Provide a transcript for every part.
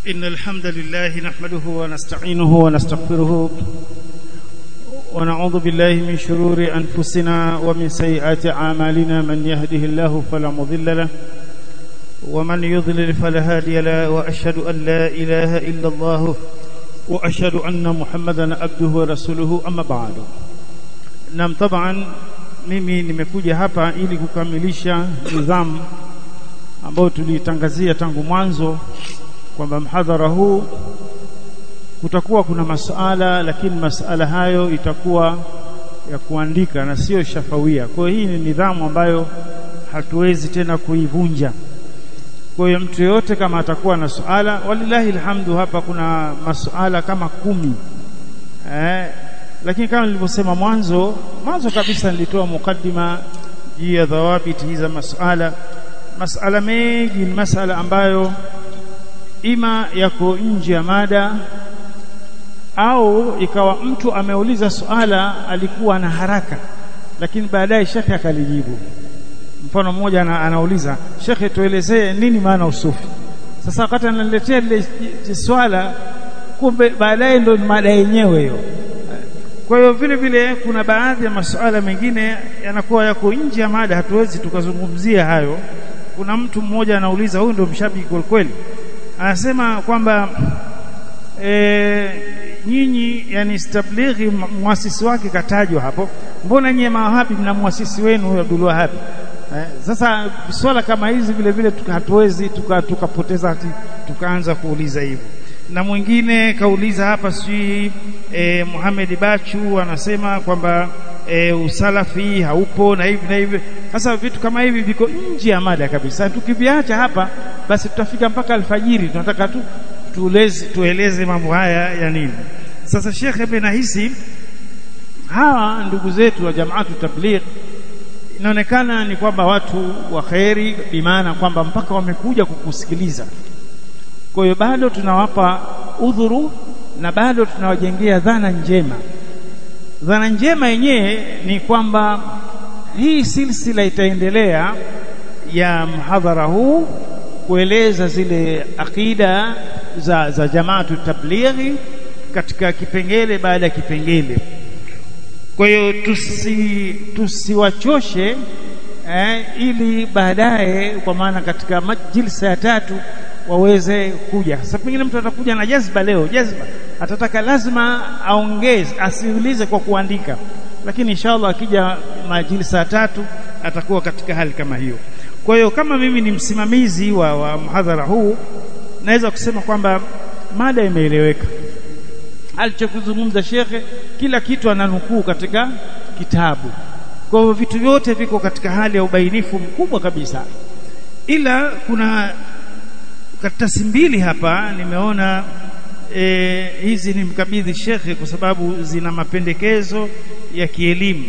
إن الحمد لله نحمده ونستعينه ونستغفره ونعوذ بالله من شرور أنفسنا ومن سيئات أعمالنا من يهده الله فلا مضل له ومن يضلل فلا هادي له وأشهد أن لا إله إلا الله وأشهد أن محمدا عبده ورسوله أما بعد نعم طبعا mimi nimekuja hapa ili kukamilisha nidhamu ambayo tulitangazia tangu mwanzo kwamba mhadhara huu kutakuwa kuna masuala lakini masuala hayo itakuwa ya kuandika na sio shafawia. Kwa hiyo hii ni nidhamu ambayo hatuwezi tena kuivunja. Kwa hiyo mtu yoyote kama atakuwa na suala, walillahi alhamdu, hapa kuna masuala kama kumi eh, lakini kama nilivyosema mwanzo mwanzo kabisa nilitoa mukaddima juu ya dhawabiti za masuala. Masala mengi ni masala ambayo ima yako nje ya mada au ikawa mtu ameuliza suala alikuwa na haraka lakini baadaye shekhe akalijibu mfano mmoja ana, anauliza shekhe tuelezee nini maana usufi sasa wakati ananiletea lile swala kumbe baadaye ndo mada yenyewe hiyo kwa hiyo vile vile kuna baadhi ya masuala mengine yanakuwa yako nje ya mada hatuwezi tukazungumzia hayo kuna mtu mmoja anauliza huyu ndio mshabiki kweli kweli anasema kwamba e, nyinyi yani stablighi muasisi wake katajwa hapo mbona nyie mawahabi mna muasisi wenu huyo Abdul Wahhab eh, sasa swala kama hizi vile vile hatuwezi tukapoteza tuka tukaanza kuuliza hivyo na mwingine kauliza hapa sijui e, Muhammad Bachu anasema kwamba e, usalafi haupo na hivi na hivi sasa vitu kama hivi viko nje ya mada kabisa tukiviacha hapa basi tutafika mpaka alfajiri tunataka tu tueleze tueleze mambo haya ya nini sasa shekhe mimi nahisi hawa ndugu zetu wa jamaatu tabligh inaonekana ni kwamba watu wa kheri bimaana kwamba mpaka wamekuja kukusikiliza kwa hiyo bado tunawapa udhuru na bado tunawajengea dhana njema dhana njema yenyewe ni kwamba hii silsila itaendelea ya mhadhara huu kueleza zile akida za, za jamaatu tablighi katika kipengele baada ya kipengele kwa hiyo tusi tusiwachoshe eh, ili baadaye kwa maana katika majilsa ya tatu waweze kuja. Sasa pengine mtu atakuja na jazba leo, jazba atataka lazima aongeze, asiulize kwa kuandika, lakini inshallah akija majilisa tatu atakuwa katika hali kama hiyo. Kwa hiyo kama mimi ni msimamizi wa, wa mhadhara huu, naweza kusema kwamba mada imeeleweka. Alichokuzungumza shekhe, kila kitu ananukuu katika kitabu. Kwa hiyo vitu vyote viko katika hali ya ubainifu mkubwa kabisa, ila kuna karatasi mbili hapa nimeona e, hizi ni mkabidhi shekhe kwa sababu zina mapendekezo ya kielimu.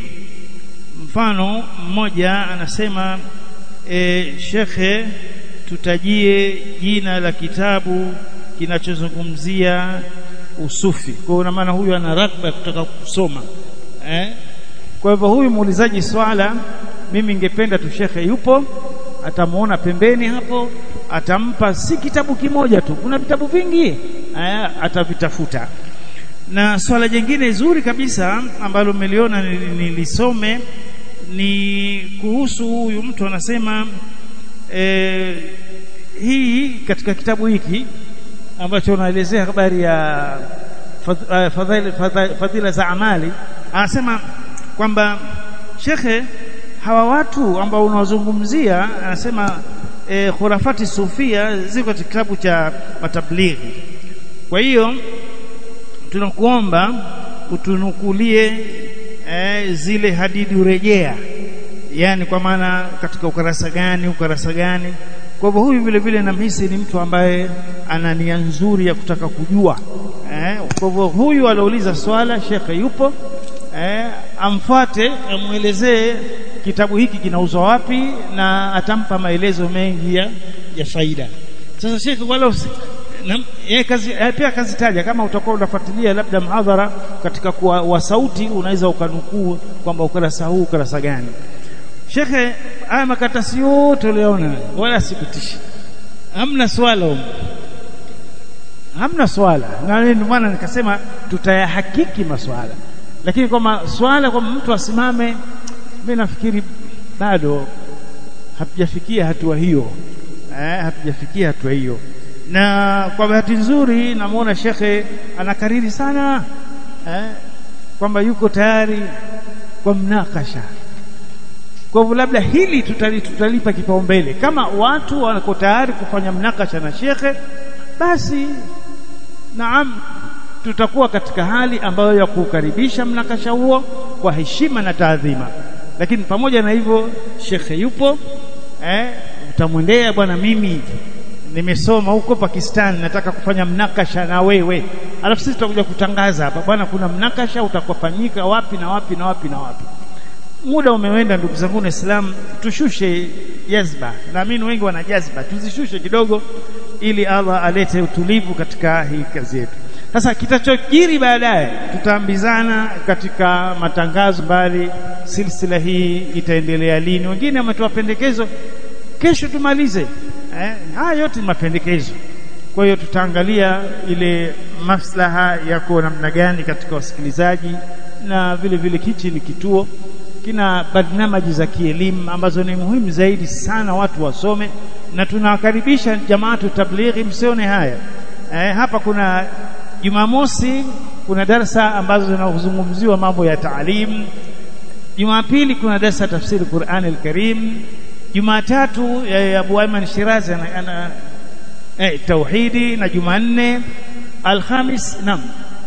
Mfano mmoja anasema e, shekhe, tutajie jina la kitabu kinachozungumzia usufi. Kwa hiyo maana huyu ana ragba ya kutaka kusoma eh? Kwa hivyo huyu muulizaji swala, mimi ningependa tu shekhe yupo, atamuona pembeni hapo atampa si kitabu kimoja tu, kuna vitabu vingi aya, atavitafuta. Na swala jingine zuri kabisa ambalo mmeliona nilisome ni kuhusu huyu mtu anasema e, hii katika kitabu hiki ambacho unaelezea habari ya fadhila, fadhila, fadhila za amali, anasema kwamba shekhe, hawa watu ambao unawazungumzia, anasema e, khurafati sufia ziko katika kitabu cha matablighi. Kwa hiyo tunakuomba utunukulie e, zile hadithi urejea, yani kwa maana katika ukarasa gani ukarasa gani. Kwa hivyo huyu vile vile namhisi ni mtu ambaye ana nia nzuri ya kutaka kujua eh. Kwa hivyo huyu aliouliza swala, shekhe yupo eh, amfuate amwelezee kitabu hiki kinauzwa wapi na atampa maelezo mengi ya, ya faida. Sasa shekhe, wala yeye kazi yeye pia kazitaja, kama utakuwa unafuatilia labda mhadhara katika kuwa wa sauti, unaweza ukanukuu kwamba ukurasa huu ukurasa gani. Shekhe, haya makaratasi yote uliona, wala sikutishi, hamna swala huko hamna swala na ndio maana nikasema tutayahakiki maswala lakini kwamba swala kwamba mtu asimame mimi nafikiri bado hatujafikia hatua hiyo eh, hatujafikia hatua hiyo na kwa bahati nzuri namuona shekhe anakariri sana eh, kwamba yuko tayari kwa mnakasha kwa hivyo labda hili tutali, tutalipa kipaumbele kama watu wako tayari kufanya mnakasha na shekhe basi naam tutakuwa katika hali ambayo ya kukaribisha mnakasha huo kwa heshima na taadhima lakini pamoja na hivyo shekhe yupo eh, utamwendea bwana mimi nimesoma huko Pakistan nataka kufanya mnakasha na wewe alafu sisi tutakuja kutangaza hapa bwana kuna mnakasha utakofanyika wapi na wapi na wapi na wapi muda umeenda ndugu zangu na Islam tushushe jazba naamini wengi wana jazba tuzishushe kidogo ili Allah alete utulivu katika hii kazi yetu sasa kitachojiri baadaye tutaambizana katika matangazo mbali silsila hii itaendelea lini wengine wametoa pendekezo kesho tumalize eh, haya yote ni mapendekezo kwa hiyo tutaangalia ile maslaha yako namna gani katika wasikilizaji na vile vile kichi ni kituo kina barnamaji za kielimu ambazo ni muhimu zaidi sana watu wasome na tunawakaribisha jamaatu tablighi msione haya eh, hapa kuna Jumamosi kuna darsa ambazo zinazungumziwa mambo ya taalim Jumapili kuna darsa tafsiri Qur'an al-Karim Jumatatu eh, Abu Ayman Shirazi ana, ana eh, tauhidi na Jumanne Alhamis nam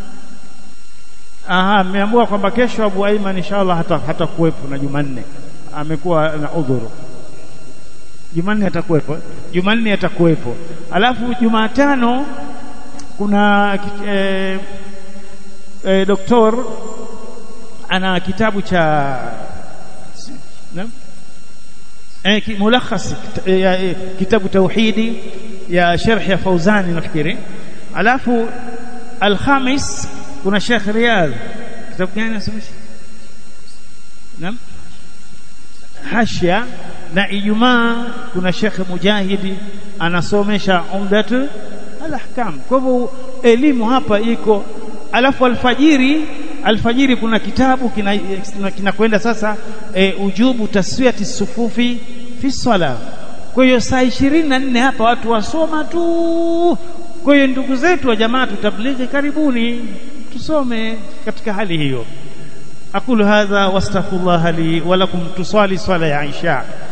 Aha, ameambiwa kwamba kesho Abu Ayman inshallah hata hatakuwepo na Jumanne amekuwa na udhuru Jumanne atakuwepo Jumanne atakuwepo alafu Jumatano kuna eh, eh, doktor ana kitabu cha na? eh, mulakhas eh, kitabu tauhidi ya sharh ya Fauzani nafikiri alafu alhamis kuna Sheikh Riyadh kitabu gani nasomesha naam hashya na Ijumaa kuna Sheikh Mujahidi anasomesha umdatu al-ahkam kwa hivyo elimu hapa iko alafu alfajiri alfajiri kuna kitabu kinakwenda kina, kina sasa e, ujubu taswiyati sufufi fi sala kwa hiyo saa ishirini na nne hapa watu wasoma tu kwa hiyo ndugu zetu wa jamaa tutablighi karibuni tusome katika hali hiyo aqulu hadha wastaghfirullah li wa lakum tusali swala ya isha